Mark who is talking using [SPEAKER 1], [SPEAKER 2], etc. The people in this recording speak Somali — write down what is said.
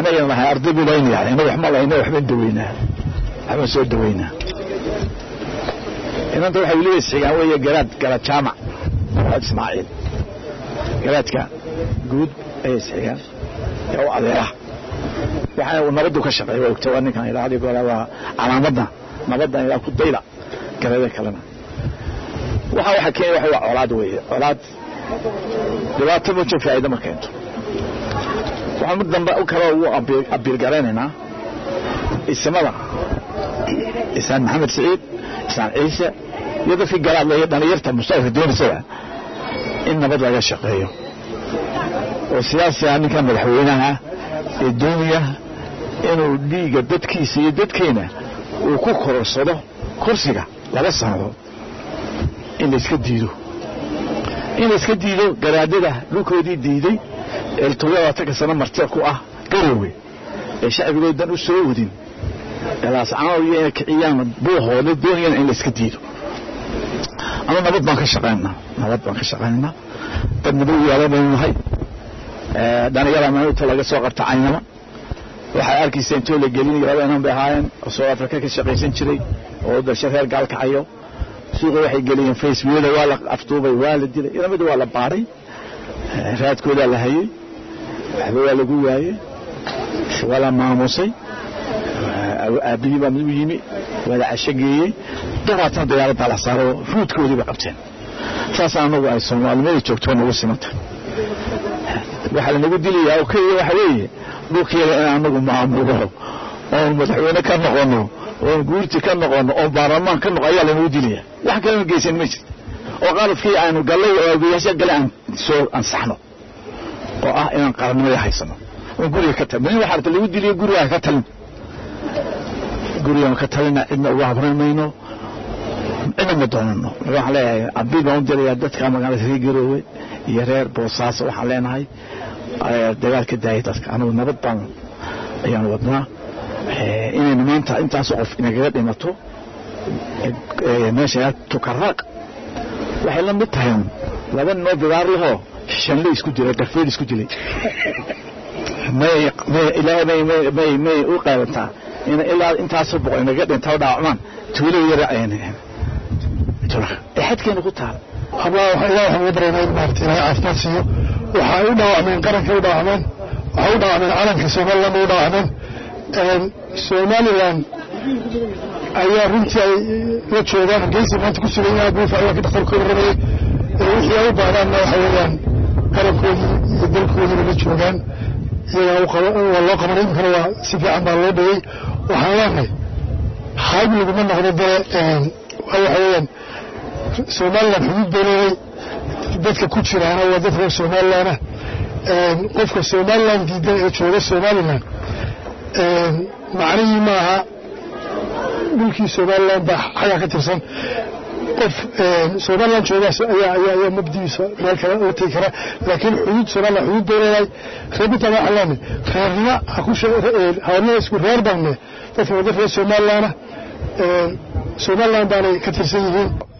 [SPEAKER 1] anagana lahay arday buu layn yahay ina waxma lahayna waxbaan daweynaa waxbaan soo daweynaa inanta waxay weliba isxigaan weeye garaad garaad jaamac garaad ismaaciil garaadka guud ayay isxigaan ee u adeera waxaana uu nabaddu ka shaqeeya waa ogta waa ninkan ilaa hadi goora waa calaamadna nabaddan ilaa ku dayda garada kalena waxa waxa keenya waxa waa colaad weeye colaad dhibaato mujo faa'iido ma keento waxaan mid dambe u kale ugu abiirgaraynaynaa isimada isaan maxamed siciid isaan ciise iyo dadkii garaadla iyo dhalinyarta mustaqbalka doonaysaba in nabad laga shaqeeyo oo siyaasiga ninkan madaxweynaha ee doonaya inuu dhiiga dadkiisa iyo dadkeena uu ku kororsado kursiga laba sannadood in layska diido in layska diido garaadada dhulkoodii diiday ee todobaatanka sano martida ku ah garowe ee shacbigoodan u soo wadin laascanood iyo inay kiciyaan buuhooda doonayana in layska diido ama nabad baan ka shaqaynaa nabad baan ka shaqaynaynaa dad nabad yaala baynu nahay dhalinyara maalinta laga soo qabta caynama waxay arkaysa intoo la gelinayo laba inan bay ahaayeen oo south africa ka shaqaysan jiray oo dasha reer gaalkacayo suuqa waxay geliyeen facebooda waa la afduubay waa la dilay ilamida waa la baaray raadkoodaa la hayey waxba waa lagu waayey waa la maamusay aabbihii baa mid u yimi waa la cashogeeyey dabaatana dagaalada la saaro ruudkoodii bay qabteen saas anagu ay soomaalimada joogto nagu simanta waxaa lanagu dilayaa oo keliya waxa weeye dhulkeeda in anagu maamulo oon madaxweyne ka noqono oon guurti ka noqono oon baarlamaan ka noqo ayaa lanagu dilaya wax kalena geysan ma jirto oo qaladkii aanu gallay oo agoyaasha gale aan soo ansaxno oo ah inaan qarannimada haysano oon guriga ka talin waxa arta lagu diliyo guriga ka talin gurigaan ka talina cidna uga habran mayno cidna ma doonano waxaan leeyahay abiil baan u dirayaa dadka magaalada reer garoowe iyo reer boosaaso waxaan leenahay dagaalka daayay dadka anigu nabad baan ayaan wadnaa inaynu maanta intaasoo qof inagaga dhimato meesha tukaraaq waxay la mid tahay laba ninoo bidaar lahoo shanle isku dilay garfeed isku dilay may ilaahay may may u qaadantaa ilaa intaasoo boqol inaga dhintaa dhaawacmaan tuulo yara xadkeena ku taal
[SPEAKER 2] hablaha waxa ilaah waxaan uga baryaynaa in maarata ilaahay caafimaad siiyo waxa ay u dhaawacmeen qarankay u dhaawacmeen waxay u dhaawacmeen calanka somaliland u dhaawacmeen somaliland ayaa runtii ay la joogaan hargeysa maanta ku sugan yahay buufa ayaa ka dhakhtarkooda rabayay wixii ay u baahdaanna waxa weeyaan qarankoodii iyo dalkoodiina la joogaan iyagaa waa loo qabanay iminkana waa si fiican baa loo dhayey waxaan leenahay hayb laguma noqdo dee waxa weeyaan somaliland xuduud bay leeday dadka ku jiraana waa dad reer somalilandah qofka somaliland diidan ee jooga somaliland macnihii maaha dhulkii somaliland baa xagaa ka tirsan qof somaliland joogaas ayaa ayaa ayaa mabdigiisa meel kale la tegi kara laakiin xuduud somaliland xuduud bay leedahay reebinta waxaan leenahay reernimo ha ku hawnada isku reer baanne dadka waa dad reer somalilandah somaliland baanay ka tirsan yihiin